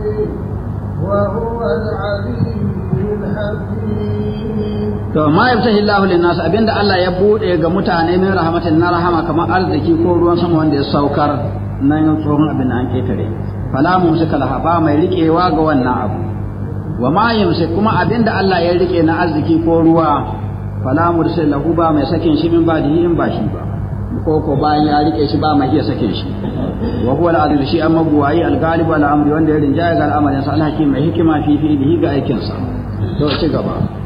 وهو العليم الحكيم to ma yaftahi Allahu lin-nas abinda Allah ya bude ga mutane min rahmatin na rahama kamar arziki ko ruwan sama wanda ya saukar nan tsohon abin da an ketare fala mumsika laha ba mai riƙewa ga wannan abu wa ma yumsik kuma abinda Allah ya rike na arziki ko ruwa fala mursil lahu ba mai sakin shi min badihi in ba shi ba ko ko bayan ya rike shi ba mai iya sakin shi wa huwa al-aziz shi amma buwayi al-ghalib al-amri wanda ya rinjaya ga al'amarin sa al-hakim mai hikima fi fi'lihi ga aikin sa to ci gaba